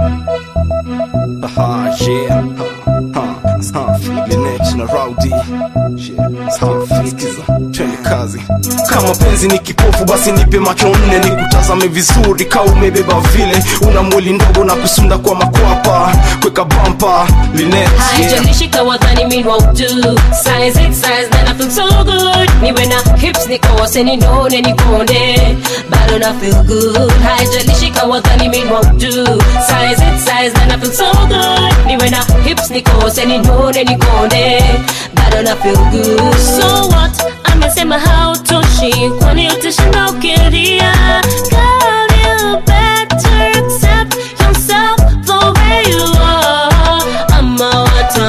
Aha, yeah. Ha, safi. Linex na Rowdy. Yeah, safi. Sikiza, twende kazi. Kama penzi ni kipofu basi nipe macho nne nikutazame vizuri ka umebeba vile una mwili ndogo na kusunda kwa makwapa kweka bampa Linex, yeah. haijalishi kawadhani mean won't do size it size then I feel so good niwe na hips nikose ninone nikonde bado na feel good haijalishi kawadhani mean won't do size it size then I feel so good niwe na hips nikose ninone nikonde bado na feel good so what amesema hautoshi kwani utashinda ukiria Girl, you better accept yourself the way you are ama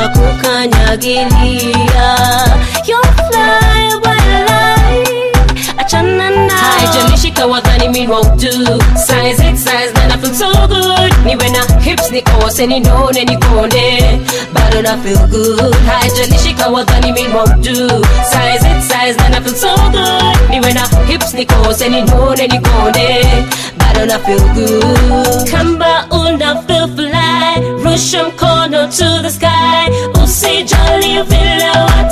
watakukanyagilia You'll fly by light achana na haijalishi kawadhani mean won't do size it size then I feel so good niwe na hips nikose ninone nikonde bado na feel good haijalishi kawadhani mean won't do size it size then I feel so good niwe na hips nikose ninone nikonde bado na feel good kamba una feel fly rusha mkono to the sky usijali vile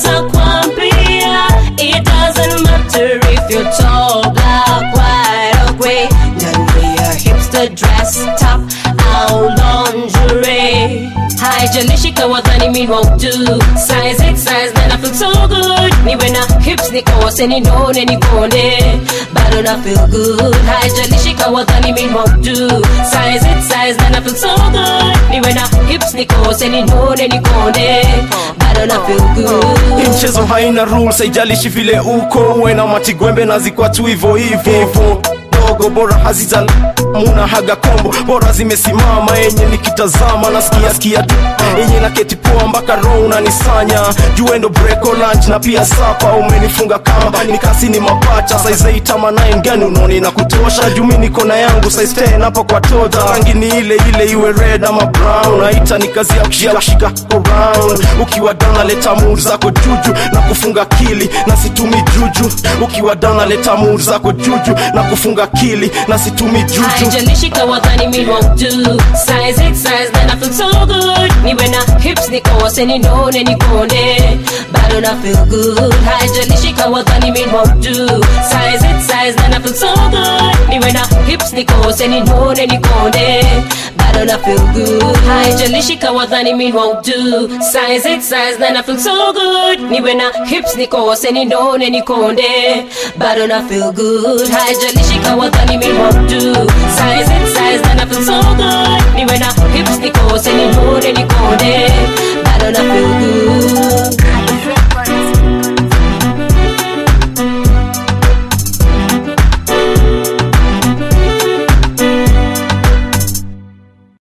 watakwambia it doesn't matter if you're tall black white or gray ndani ya hipster dress top au lingerie haijalishi kawadhani mean won't do size it size then I feel so good niwe na hips nikose ninone nikonde bado na feel good haijalishi kawadhani mean won't do size it size then I feel so good niwe na hips nikose ninone nikonde bado na feel Hii good mchezo haina rules haijalishi vile uko uwe na matigwembe na zikwa tu hivo hivo dogo bora hazita muna haga kombo bora zimesimama yenye nikitazama nasikia sikia tu yenye na keti poa mpaka roho unanisanya juendo breko lunch na pia sapa umenifunga kamba nikasi ni mapacha size 8 ama 9 gani unaoni na kutosha jumi niko na yangu size 10 hapo kwa toja rangi ni ile ile iwe red ama brown naita ni kazi ya kushika kushika around ukiwa dana leta mood zako juju na kufunga kili na situmi juju ukiwa dana leta mood zako juju na kufunga kili na situmi juju haijalishi kawadhani mean won't do size it size then I feel so good niwe na hips nikose ninone nikonde bado na feel good haijalishi kawadhani mean won't do size it size then I feel so good niwe na hips nikose ninone nikonde bado na feel good haijalishi kawadhani mean won't do size it size then I feel so good niwe na hips nikose ninone nikonde bado na feel good haijalishi kawadhani mean won't do size it size then I feel so good niwe na hips nikose ninone nikonde bado na feel good